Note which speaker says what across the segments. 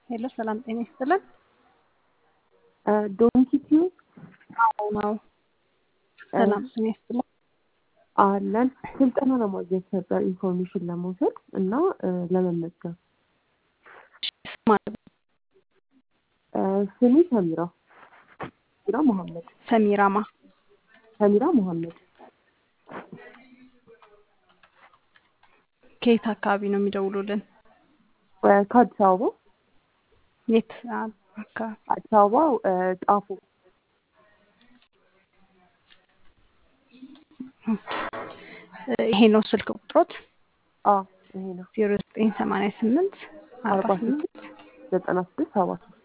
Speaker 1: ሄሎ ሰላም ጤና ይስጥልን።
Speaker 2: ዶንኪ ቲዩብ
Speaker 1: አዎ ነው። ሰላም ጤና ይስጥልን።
Speaker 2: አለን ስልጠና ለማግኘት ነበር ኢንፎርሜሽን ለመውሰድ እና ለመመዝገብ።
Speaker 1: ማለት ነው።
Speaker 2: ስሜ ሰሚራ ሰሚራ መሐመድ
Speaker 1: ሰሚራማ
Speaker 2: ሰሚራ መሐመድ
Speaker 1: ከየት አካባቢ ነው የሚደውሉልን?
Speaker 2: ከአዲስ አበባ
Speaker 1: የት አካባቢ?
Speaker 2: አዲስ አበባ ጣፎ
Speaker 1: ይሄ ነው ስልክ ቁጥሮት
Speaker 2: አዎ ይሄ ነው
Speaker 1: ዜሮ ዘጠኝ ሰማንያ ስምንት አርባ
Speaker 2: አርባ
Speaker 1: ስምንት
Speaker 2: ዘጠና ስድስት ሰባ ሶስት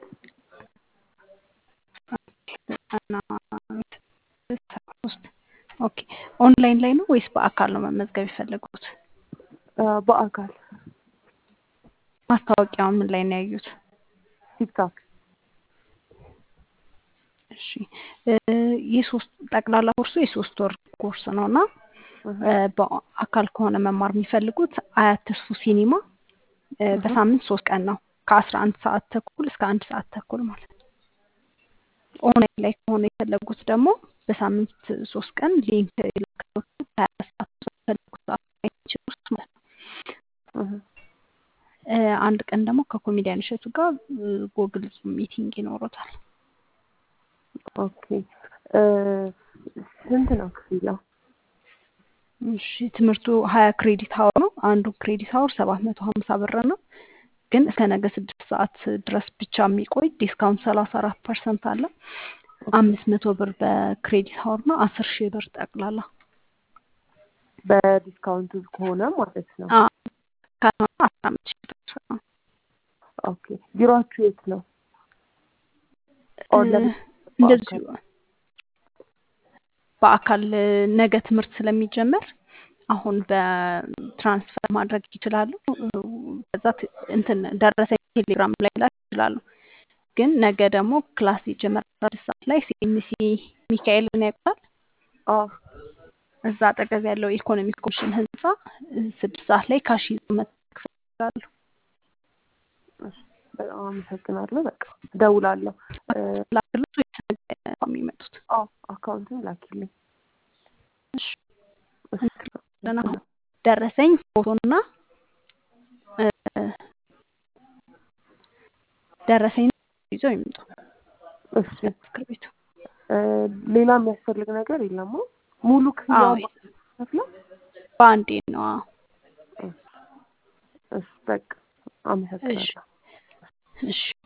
Speaker 1: ዘጠና ስድስት ሰባ ሶስት ኦኬ ኦንላይን ላይ ነው ወይስ በአካል ነው መመዝገብ የፈለጉት?
Speaker 2: በአካል
Speaker 1: ማስታወቂያውን ምን ላይ ነው ያዩት?
Speaker 2: ቲክታክ
Speaker 1: እሺ የሶስት ጠቅላላ ኮርሱ የሶስት ወር ኮርስ ነው እና በአካል ከሆነ መማር የሚፈልጉት አያት ተስፉ ሲኒማ በሳምንት ሶስት ቀን ነው ከአስራ አንድ ሰዓት ተኩል እስከ አንድ ሰዓት ተኩል ማለት ነው። ኦንላይን ላይ ከሆነ የፈለጉት ደግሞ በሳምንት ሶስት ቀን ሊንክ ይልክሎት ሀያ ሰዓት በፈለጉት ሰዓት ማየት ይችላሉ ማለት ነው። አንድ ቀን ደግሞ ከኮሜዲያን እሸቱ ጋር ጎግል ሚቲንግ ይኖሮታል።
Speaker 2: ኦኬ ስንት ነው ክፍያው?
Speaker 1: እሺ ትምህርቱ ሀያ ክሬዲት ሀወር ነው። አንዱ ክሬዲት ሀወር ሰባት መቶ ሀምሳ ብር ነው። ግን እስከ ነገ ስድስት ሰዓት ድረስ ብቻ የሚቆይ ዲስካውንት ሰላሳ አራት ፐርሰንት አለ። አምስት መቶ ብር በክሬዲት ሀወር ነው። አስር ሺህ ብር ጠቅላላ
Speaker 2: በዲስካውንቱ ከሆነ ማለት ነው።
Speaker 1: ካልሆነ አስራ አምስት ሺህ ብር ነው።
Speaker 2: ኦኬ ቢሮአችሁ የት ነው? ኦር ለምን
Speaker 1: እንደዚሁ በአካል ነገ ትምህርት ስለሚጀመር አሁን በትራንስፈር ማድረግ ይችላሉ። ከዛ ት- እንትን ደረሰኝ ቴሌግራም ላይ ላክ ይችላሉ። ግን ነገ ደግሞ ክላስ ይጀመራል አስራ ሰዓት ላይ ሲኤምሲ ሚካኤልን ያውቁታል።
Speaker 2: አዎ
Speaker 1: እዛ አጠገብ ያለው የኢኮኖሚክ ኮሚሽን ህንፃ ስድስት ሰዓት ላይ ካሽ ይዘው መክፈል ይችላሉ።
Speaker 2: እሺ፣ በጣም አመሰግናለሁ። በቃ እደውላለሁ።
Speaker 1: ላክሎት ወይስ ነገ ነው የሚመጡት?
Speaker 2: አዎ አካውንቱን ላኪልኝ።
Speaker 1: እሺ
Speaker 2: እሺ፣
Speaker 1: ደህና ሁኑ። ደረሰኝ ፎቶና እ፣ ደረሰኝ ይዘው ይምጡ
Speaker 2: እሺ።
Speaker 1: እስክርቢቶ።
Speaker 2: እ፣ ሌላ የሚያስፈልግ ነገር የለም? ሙሉ ክፍያው
Speaker 1: አዎ
Speaker 2: ከፍለው?
Speaker 1: በአንዴ ነው። አዎ።
Speaker 2: እሺ፣ በቃ አመሰግናለሁ።
Speaker 1: እሺ